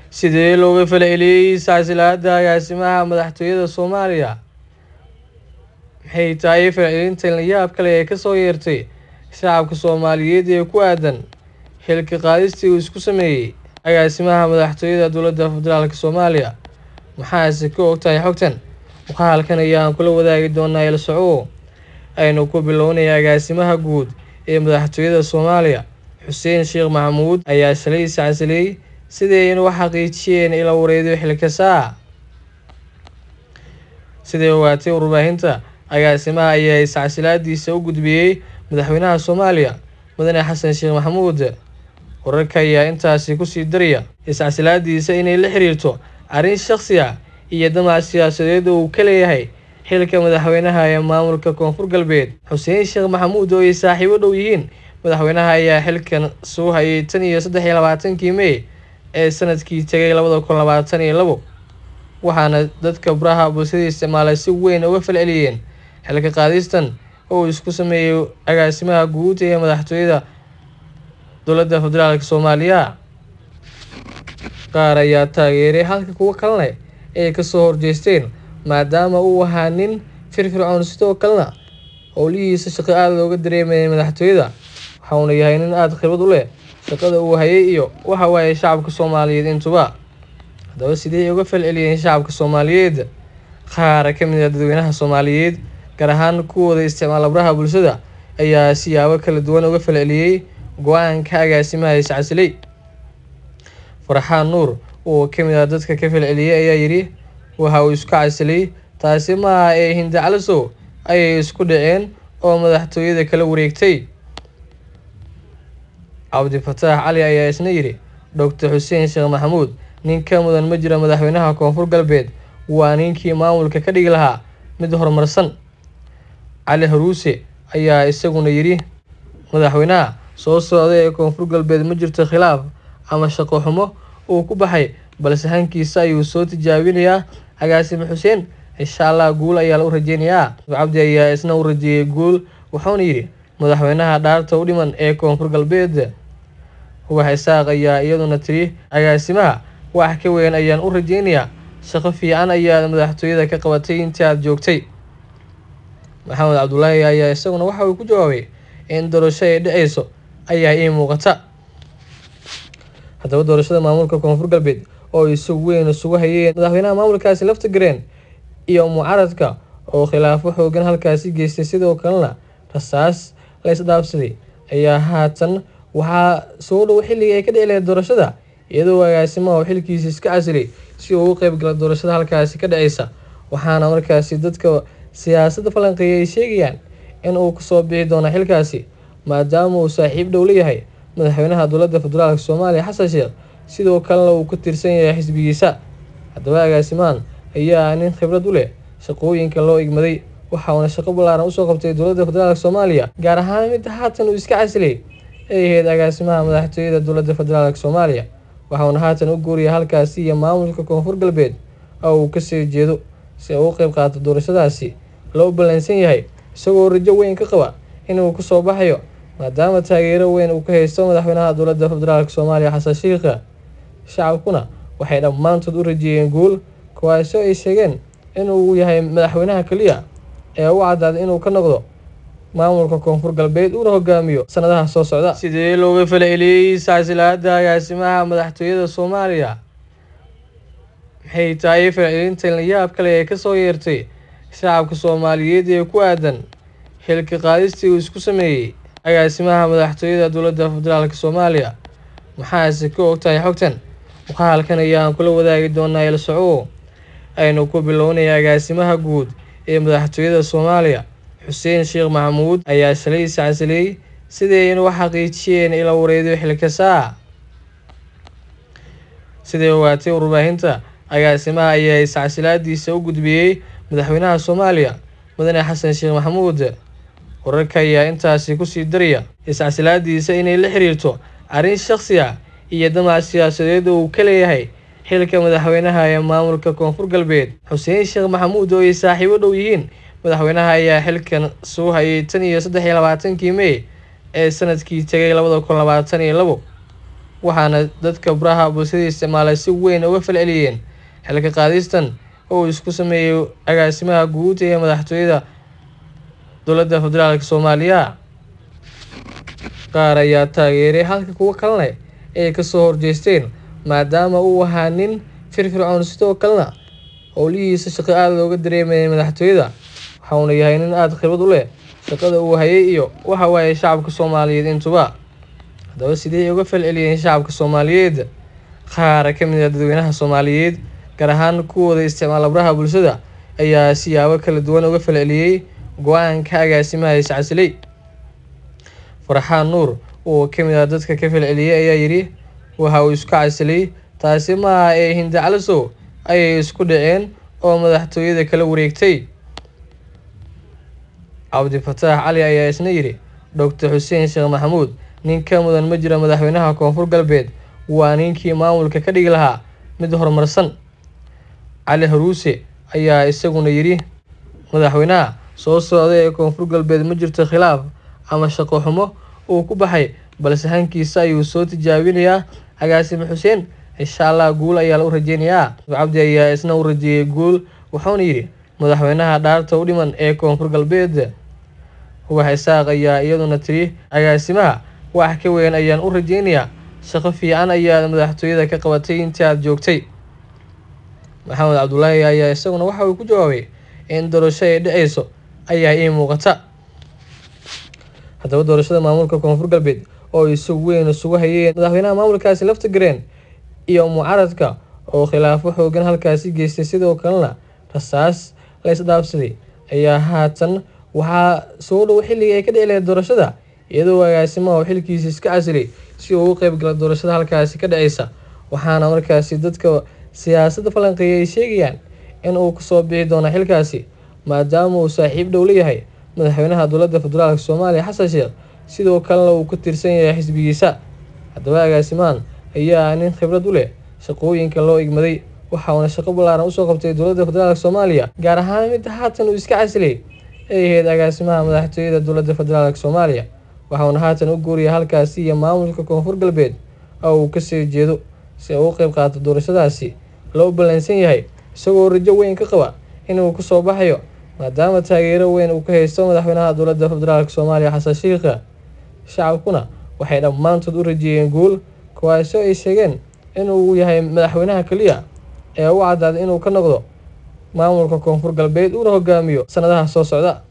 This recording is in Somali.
sidee looga falceliyey silsiladda agaasimaha madaxtooyada soomaaliya maxay tahay falcelintan la yaab kale ee kasoo yeertay shacabka soomaaliyeed ee ku aadan xilka qaadistii uu isku sameeyey agaasimaha madaxtooyada dowladda federaalk soomaaliya maxaase ka ogtahay xogtan muuqaalkan ayaan kula wadaagi doonaa il soco aynu ku bilownaya agaasimaha guud ee madaxtooyada soomaaliya xuseen sheekh maxamuud ayaa shalay iscasilay sidii in u xaqiijiyeen ila wareediyo xilkasaa siday ogaatay warbaahinta agaasimaha ayaa iscasilaadiisa u gudbiyey madaxweynaha soomaaliya mudane xasan sheekh maxamuud wararka ayaa intaasi kusii daraya iscasilaadiisa inay la xiriirto arrin shakhsi ah iyo damac siyaasadeed oo uu ka leeyahay xilka madaxweynaha ee maamulka koonfur galbeed xuseen sheekh maxamuud oo ay saaxiibo dhow yihiin madaxweynaha ayaa xilkan soo hayay tan iyo saddex iyo labaatankii mey ee sanadkii tegay labada kun labaatan iyo labo waxaana dadka baraha bulshada isticmaalay si weyn uga falceliyeen xilka qaadistan oo uu isku sameeyey agaasimaha guud ee madaxtooyada dowladda federaalk soomaaliya qaar ayaa taageeray halka kuwo kalena ay kasoo horjeesteen maadaama uu ahaa nin firfircoon sidoo kalena howlihiisa shaqo aada looga dareemayay madaxtooyada waxauna yahay nin aada khibrad u leh shaqada uu hayay iyo waxa waaye shacabka soomaaliyeed intuba haddaba sidee uga falceliyeen shacabka soomaaliyeed qaar ka mid ah dadweynaha soomaaliyeed gaar ahaan kuwooda isticmaala baraha bulshada ayaa siyaabo kala duwan uga falceliyey go-aanka agaasimaha iscasilay farxaan nuur oo ka mid ah dadka ka falceliyey ayaa yidhi waxa uu isku casilay taasi maaha ee hindacalisow ayay isku dhaceen oo madaxtooyada kala wareegtay cabdifataax cali ayaa isna yidhi doctor xuseen sheekh maxamuud nin ka mudan ma jira madaxweynaha koonfur galbeed waa ninkii maamulka ka dhigi lahaa mid horumarsan cali haruuse ayaa isaguna yidhi madaxweynaha soo socda ee koonfur galbeed ma jirto khilaaf ama shaqo xumo uu ku baxay balse hankiisa ayuu soo tijaabinayaa agaasime xuseen insha allah guul ayaa u rajeynayaa cabdi ayaa isna u rajeeyay guul wuxuuna yidhi madaxweynaha dhaarta u dhiman ee koonfur galbeed ubax isaaq ayaa iyaduna tiri agaasimaha wax ka weyn ayaan u rajeynayaa shaqo fiican ayaad madaxtooyada ka qabatay intii aada joogtay maxamed cabdulaahi ayaa isaguna waxa uu ku jawaabay in doorasho ay dhaceyso ayaa ii muuqata haddaba doorashada maamulka koonfur galbeed oo ay si weyn isugu hayeen madaxweynaha maamulkaasi lafta gareen iyo mucaradka oo khilaafo xoogan halkaasi geystay sidoo kalena rasaas la isdhaafsaday ayaa haatan waxaa soo dhow xilligii ay ka dhici lahayd doorashada iyadoo agaasimaha oo xilkiisa iska casilay si uu u qeybgala doorashada halkaasi ka dhaceysa waxaana markaasi dadka siyaasadda falanqeeya ay sheegayaan in uu kasoo bixi doono xilkaasi maadaama uu saaxiib dhow leeyahay madaxweynaha dowladda federaalk soomaaliya xasan sheekh sidoo kalena uu ka tirsan yahay xisbigiisa haddaba agaasimahan ayaa nin khibrad u leh shaqooyinka loo igmaday waxauna shaqo ballaaran usoo qabtay dowladda federaalk soomaaliya gaar ahaan mid haatan uu iska casilay ay ahayd agaasimaha madaxtooyada dowladda federaalk soomaaliya waxauna haatan u guuriyay halkaasi iyo maamulka koonfur galbeed oo uu kasii jeedo si uu u qeyb qaato doorashadaasi loo ballansan yahay isagoo rajo weyn ka qaba inuu kasoo baxayo maadaama taageero weyn uu ka haysto madaxweynaha dowladda federaalk soomaaliya xasan sheikha shacabkuna waxay dhammaantood u rajeeyeen guul kuwaasoo ay sheegeen inuu yahay madaxweynaha keliya ee u cadaaday inuu ka noqdo maamulka koonfur galbeed uuna hogaamiyo sanadaha soo socda sidee looga falceliyey silsiladda agaasimaha madaxtooyada soomaaliya maxay tahay falcelintan la yaab kale ee kasoo yeertay shacabka soomaaliyeed ee ku aadan xilka qaadistii uu isku sameeyey agaasimaha madaxtooyada dowladda federaalk soomaaliya maxaase ka ogtahay xogtan muuqaalkan ayaan kula wadaagi doonaa il soco aynu ku bilownaya agaasimaha guud ee madaxtooyada soomaaliya xuseen sheekh maxamuud ayaa shalay iscasilay sidii in u xaqiijiyeen ila wareediyo xilkasaa siday ogaatay warbaahinta agaasimaha ayaa iscasilaadiisa u gudbiyey madaxweynaha soomaaliya mudane xasan sheekh maxamuud wararka ayaa intaasi kusii daraya iscasilaadiisa inay la xiriirto arrin shakhsi ah iyo damac siyaasadeed oo uu ka leeyahay xilka madaxweynaha ee maamulka koonfur galbeed xuseen sheekh maxamuud oo ay saaxiibo dhow yihiin madaxweynaha ayaa xilkan soo hayay tan iyo saddex iyo labaatankii mey ee sanadkii tegay labada kun labaatan iyo labo waxaana dadka baraha bulshada isticmaalay si weyn uga falceliyeen xilka qaadistan oo uu isku sameeyey agaasimaha guud ee madaxtooyada dowladda federaalk soomaaliya qaar ayaa taageeray halka kuwo kalena ay kasoo horjeesteen maadaama uu ahaa nin firfircoon sidoo kalena howlihiisa shaqo aada looga dareemayay madaxtooyada waxauna yahay nin aada khibrad u leh shaqada uu hayay iyo waxa waaye shacabka soomaaliyeed intuba haddaba sidee ay uga falceliyeen shacabka soomaaliyeed qaar ka mid ah dadweynaha soomaaliyeed gaar ahaan kuwooda isticmaala baraha bulshada ayaa siyaabo kala duwan uga falceliyey go-aanka agaasimaha iscasilay farxaan nuur oo ka mid ah dadka ka falceliyey ayaa yidhi waxa uu isku casilay taasi maaha ee hindacalisow ayay isku dhaceen oo madaxtooyada kala wareegtay cabdifataax cali ayaa isna yidhi doctor xuseen sheekh maxamuud nin ka mudan ma jira madaxweynaha koonfur galbeed waa ninkii maamulka ka dhigi lahaa mid horumarsan cali haruuse ayaa isaguna yidhi madaxweynaha soo socday ee koonfur galbeed ma jirto khilaaf ama shaqo xumo uu ku baxay balse hankiisa ayuu soo tijaabinayaa agaasime xuseen insha allah guul ayaa u rajeynayaa cabdi ayaa isna u rajeeyay guul wuxuuna yidhi madaxweynaha dhaarta u dhiman ee koonfur galbeed ubax isaaq ayaa iyaduna tiri agaasimaha wax ka weyn ayaan u rajeynayaa shaqo fiican ayaad madaxtooyada ka qabatay intii aada joogtay maxamed cabdulaahi ayaa isaguna waxa uu ku jawaabay in doorasho ay dhaceyso ayaa ii muuqata haddaba doorashada maamulka koonfur galbeed oo ay si weyn isugu hayeen madaxweynaha maamulkaasi lafta gareen iyo mucaaradka oo khilaafo xoogan halkaasi geystay sidoo kalena rasaas la isdhaafsaday ayaa haatan waxaa soo dhow xilligii ay ka dhici lahayd doorashada iyadoo agaasimaha oo xilkiisa iska casilay si uu u qeybgala doorashada halkaasi ka dhaceysa waxaana markaasi dadka siyaasadda falanqeeya ay sheegayaan in uu kasoo bixi doono xilkaasi maadaama uu saaxiib dhow leeyahay madaxweynaha dowladda federaalk soomaaliya xasan sheekh sidoo kalena uu ka tirsan yahay xisbigiisa haddaba agaasimahan ayaa nin khibrad u leh shaqooyinka loo igmaday waxauna shaqo ballaaran usoo qabtay dowladda federaalk soomaaliya gaar ahaan mid haatan uu iska casilay ay ahayd agaasimaha madaxtooyada dowladda federaalk soomaaliya waxauna haatan u guuriyay halkaasi iyo maamulka koonfur galbeed oo uu kasii jeedo si uu u qeyb qaato doorashadaasi loo ballansan yahay isagoo rajo weyn ka qaba inuu kasoo baxayo maadaama taageero weyn uu ka haysto madaxweynaha dowladda federaalk soomaaliya xasan shiikha shacabkuna waxay dhammaantood u rajeeyeen guul kuwaasoo ay sheegeen inuu yahay madaxweynaha keliya ee u cadaaday inuu ka noqdo maamulka koonfur galbeed uuna hogaamiyo sanadaha soo socda